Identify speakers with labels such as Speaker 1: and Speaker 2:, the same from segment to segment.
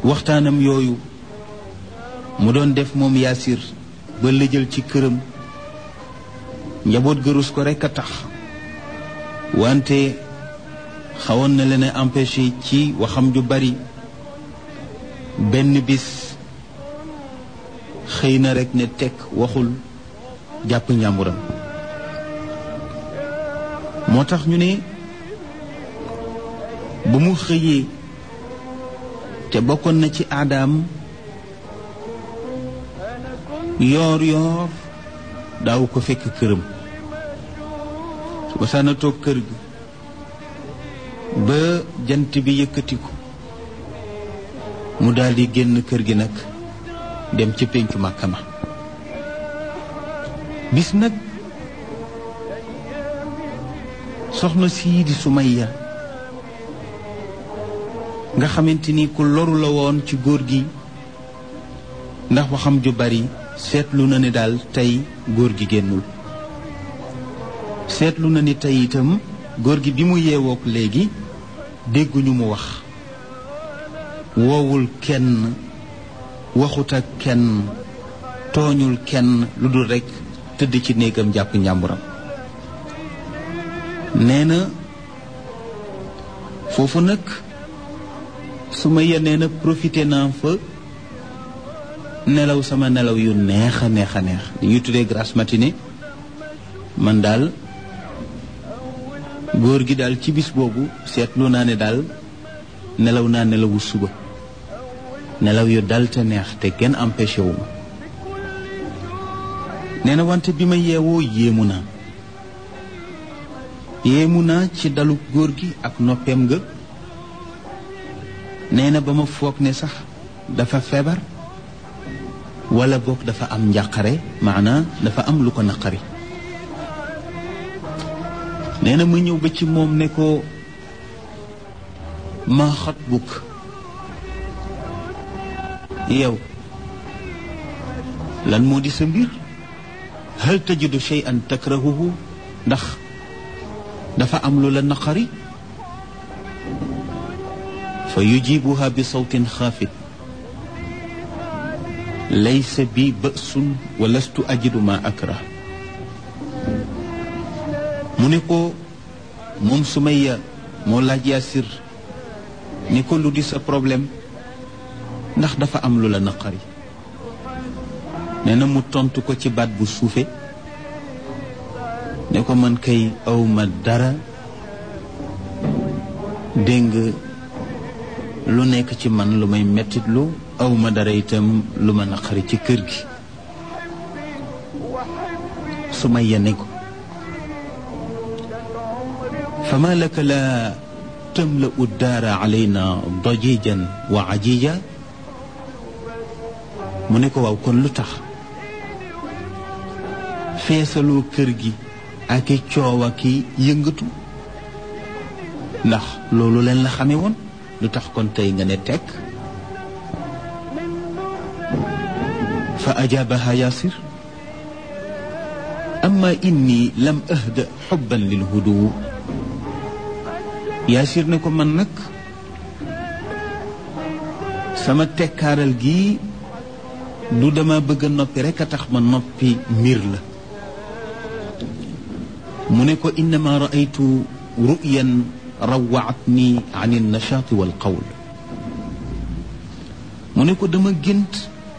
Speaker 1: waxtaanam yooyu mu doon def moom yaasir ba lëjal ci këram njaboot gërus ko rekk a tax wante xawoon na leen a empêché ci waxam ju bari benn bis xëy na rekk ne tekk waxul jàpp njàmburam moo tax ñu ne ba mu xëyee te bokkoon na ci aadaam yoor yoor daaw ko fekk këram su ko saana toog kër gi ba jant bi yëkkatiku mu daldi génn kër gi nag dem ci péncu Màkka ma bis nag soxna sii di Sumayya nga xamante ni ku loru la woon ci góor gi ndax waxam ju bari seetlu na ni daal tey góor gi génnul seetlu na ni tey itam góor gi bi mu yeewook léegi dégguñu mu wax woowul kenn waxut ak kenn tooñul kenn lu dul rekk tëdd ci néegam jàpp njàmburam nee na foofu nag su ma yenee na profité naa fa nelaw sama nelaw yu neex a neex a neex li ñuy tuddee grasse matinée man daal góor gi daal ci bis boobu seetlu naa ne daal nelaw naa nelawu suba nelaw yu dal te neex te kenn empêché wu ma nee na wante bi ma yeewoo yéemu naa yéemu naa ci dalu góor gi ak noppeem nga nee na ba ma foog ne sax dafa feebar wala boog dafa am njàqare maanaa dafa am lu ko naqari nee na ma ñëw ba ci moom ne ko ma xat bukk yow lan moo di sa mbir hal tajidu shay'an takrahuhu ndax dafa am lu la naqari fa yujibuha bi sawtin xaafit laysa bi bësun wa lastu ajidu ma akrah mu ne ko moom Sumayya moo laaj Yaasir ni ko lu di sa problème ndax dafa am lu la naqari nee na mu tontu ko ci baat bu suufe ne ko man kay awma dara dégg nga lu nekk ci man lu may mettitlu awma dara itam lu ma naqari ci kër gi Sumayya ne ko fama laka la tamla'u daara alayna dajijan wa ajija mu ne ko waaw kon lu tax feesaloo kër gi ak i coow ak i yëngatu ndax loolu leen la xame woon lu tax kon tey nga ne tekk fa ajaabaha yaasir amma inni lam ahda xubban lil hudu yaasir ne ko man nag sama tekkaaral gi du dama bëgg a noppi rekk a tax ma noppi mbir la mu ne ko innama raaytu ruyan rawaatni an ilnachaati walqawl mu ne ko dama gént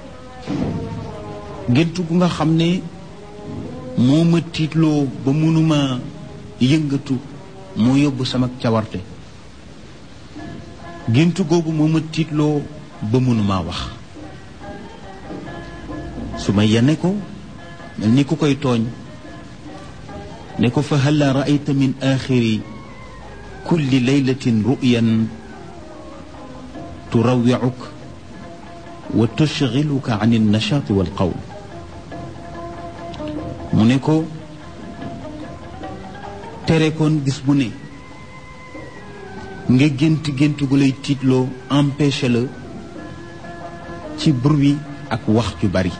Speaker 1: gént gu nga xam ne moo ma tiitloo ba mënuma yëngatu moo yóbbu sama cawarte gént googu moo ma tiitloo ba mënuma wax su ma yene ko mel ni ku koy tooñ ne ko fa halla raayta min axiri kulli laylatin ruyan turawiuk wa tushgiluka an alnachaati walqawl mu ne ko tere koon bis bu ne nga gént gént gu lay tiitloo empêché la ci bruit ak wax ju bari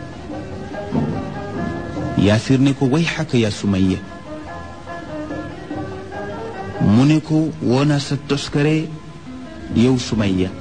Speaker 1: yaasir ne ko way xaka yaa sumayya mu ne ko woona sa toskare yow sumayya